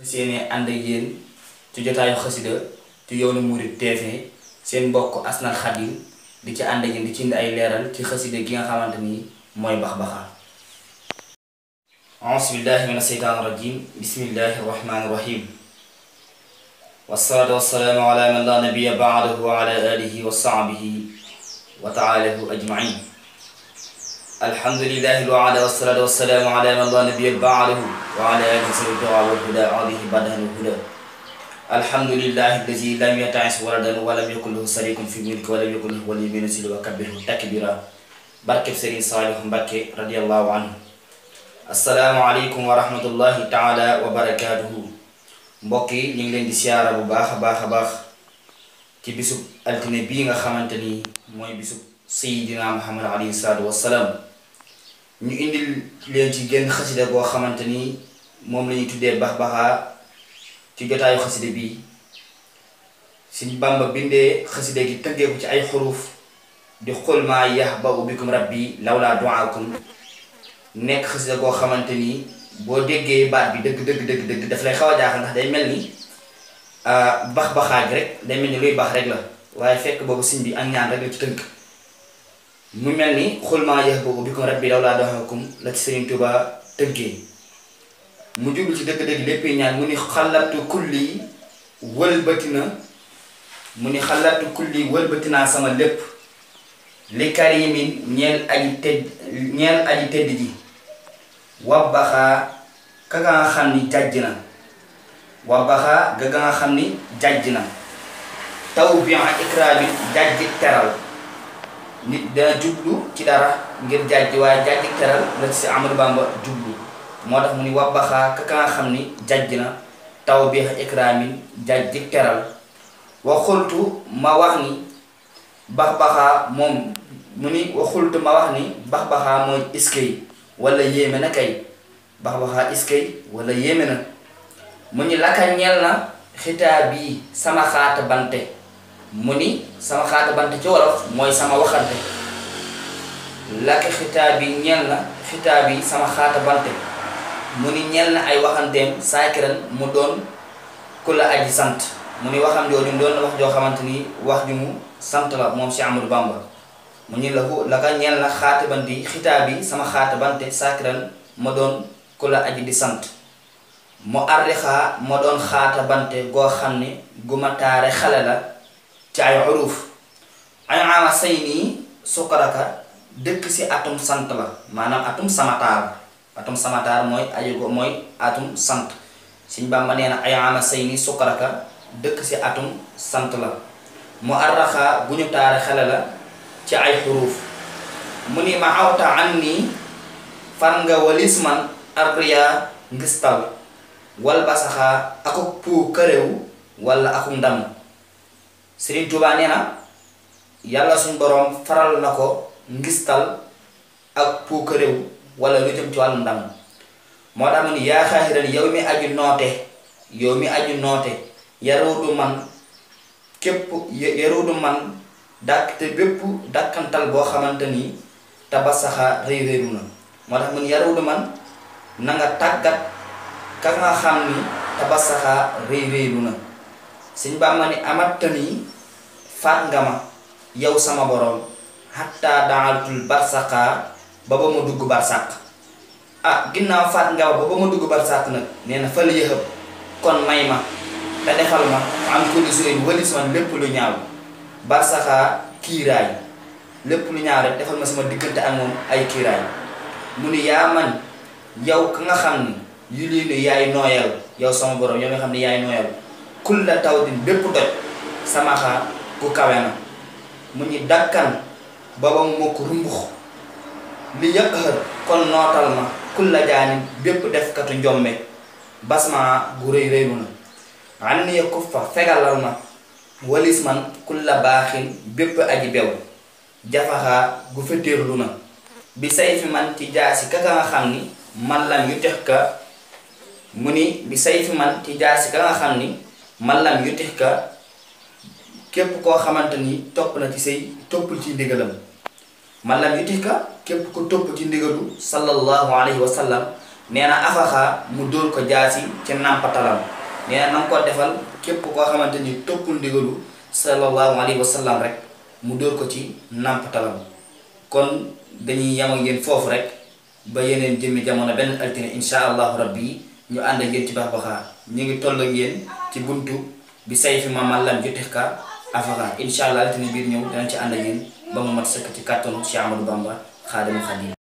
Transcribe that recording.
seeni ànd ak yéen ci jotaayu xasida ci yoonu Mouride TV seen mbokk Asnal Khadim di ci ànd ak yéen di ci indi ay leeral ci xasida gi nga xamante ni mooy Baxbaxa auzu billahi min asheytaan rajim bismillahi rahmani rahim wasalaatu wasalaamu ala man la nabiya baadahu wa ala alihi wa sahbihi wa taalahu ajmain alhamdulillahi alwaala wasalaatu wasalaamu ala man la nabiya baadahu wa ala alihi sawi tuqa walhuda alihi badahan walhuda alhamdulillahi alladi lam yatais waladan walam yakun lahu sarikun fi mulki walam yakun lahu waliyyun min zilli wa kabbirhu takbira barkeb Sëriñ Saalihu Mbàkke radiallahu anhu assalaamu aleykum wa rahmatullahi taala wa barakaatuhu mbokk yi ñu ngi leen di siyaara bu baax a baax a baax ci bisub altine bii nga xamante ni mooy bisub sayidina muhammad alayhi salaatu wassalaam ñu indil leen ci génn xasida boo xamante ni moom la ñuy tuddee Baxbaxa ci jotaayu xasida bii Sëñ Bàmba bindee xasida gi tëggee ko ci ay xuruf di xul maa yahba'u bikum rabbi lawlaa du'aakum nekk xasida koo xamante ni boo déggee baat bi dëgg dëgg dëgg dëgg daf lay xaw a jaaxal ndax day mel ni bax baxaaj rek day mel ni luy baax rek la waaye fekk boobu siñ bi ak ñaan rek la ci tënk mu mel ni xul maa yahba'u bikum rabbi lawlaa du'aakum la ci Sëriñ Tuubaa tëggee mu jublu ci dëgg-dëgg lépp ñaan mu ni xalatu kulli wëlbati na mu ni xalatu kulli wëlbati naa sama lépp li karimin ñeel aji tedd ñeel aji tedd ji wabbaxaa ka nga xam ni jàjj na wabbaxaa ga nga xam ni jàjj na taw bi ikraami jàjj teral nit dana jublu ci dara ngir jàjj waaye jàjj teral la ci Amadou Bamba jublu moo tax mu ni wabbaxaa ka nga xam ni jàjj na taw bi ikraamin jàjj teral wa xultu ma wax ni Baxbaxa moom mu ni waxultu ma wax ni Baxbaxa mooy iskay wala yéeme na kay Baxbaxa iskay wala yéeme na mu ni laka ñel na xitaab yi sama xaata bante mu ni sama xaata bante ci wolof mooy sama waxante laka xitaab yi ñel na xitaab yi sama xaata bante mu ni ñel na ay waxanteem saakiran mu doon ku la aji sant mu ni waxam jooju doon na wax joo xamante ni wax ju mu sant la moom si Amadou Bamba mu ni la ko la ka ñeel na xaatabanti xitaab bi sama xaatabante saakiran ma doon ku la aji di sant mu arrixaa ma doon xaatabante goo xam ne gu ma taare xale la ci ay uruf ay ama say nii sukkaraka dëkk si atum sant la maanaam atum samataar atum samataar mooy ayu go mooy atum sant Sëñ Bamba nee na ay ama say nii sukkaraka dëkk si atum sant la mu arraxa gu ñu taare xale la ci ay xuruuf mu ni ma awta an nii far nga walis man arriya ngistal wal basaxaa akuk puu këréw wala akuk ndam Sëriñ Tuubaa nee na yàlla suñ boroom faral na ko ngistal ak puu këréw wala lu jëm ci wàllu ndam moo tax mu ni yaa xaaxiran yow mi aju noote yow mi aju noote yaruudu man képp yaruudu man dàkk te bépp dàkkantal boo xamante ni tabasaxa réy réeru na moo tax mun yaruudu man na nga tàggat ka nga xam ni tabasaxa réy réeru na Sëñ Bàmba ni amatta ni faat nga ma yow sama boroom xatta daaltul barsaqa ba ba ma dugg barsàq ah ginnaaw faat nga ma ba ba ma dugg barsàq nag nee na fal yëxëb kon may ma te defal ma am ko di suy walis man lépp lu ñaaw barsaxaa kiiraay lépp lu ñaaw rek defal ma sama diggante ak moom ay kiiraay mu ni yaa man yow ka nga xam ni yu lii nu yaay nooyal yow sama borom yow nga xam ne yaay nooyal kul la taw din bépp doj sama xaa ku kawe na mu ni dakkan ba ba mu mokk rumbux li yëpp xër kon nootal ma kul la jaani bépp defkatu njombe basma gu rëy rëylu na an ni ko fa fegalal ma walis man kulla baaxin bépp aji bew jafaxaa gu fetéerlu na bi say fi man ci jaasi ka nga xam ni man lam yu tex ka mu ni bi say fi man ci jaasi ka nga xam ni man lam yu tex ka képp koo xamante ni topp na ci say toppul ci ndigalam man lam yu tex ka képp ko topp ci ndigalu sallallahu alayhi wa sallam nee na afaxa mu dóor ko jaasi ci nàmpatalam nee na nam ko defal képp koo xamante ni toppul ndigalu sallallahu alayhi wa sallam rek mu dóor ko ci nàmpatalam kon dañuy yam ak yéen foofu rek ba yeneen jëmmi jamono benn altine insha allahu rabbi ñu ànd ak yéen ci baxbaxaa ñu ngi toll ak yéen ci buntu bi say fi mamal lam jotex ka afaxa insha allah altine biir ñëw danañ ci ànd ak yéen ba mu mat sëkk ci kàttanu Cheikh Amadou Bamba xaadimu xadim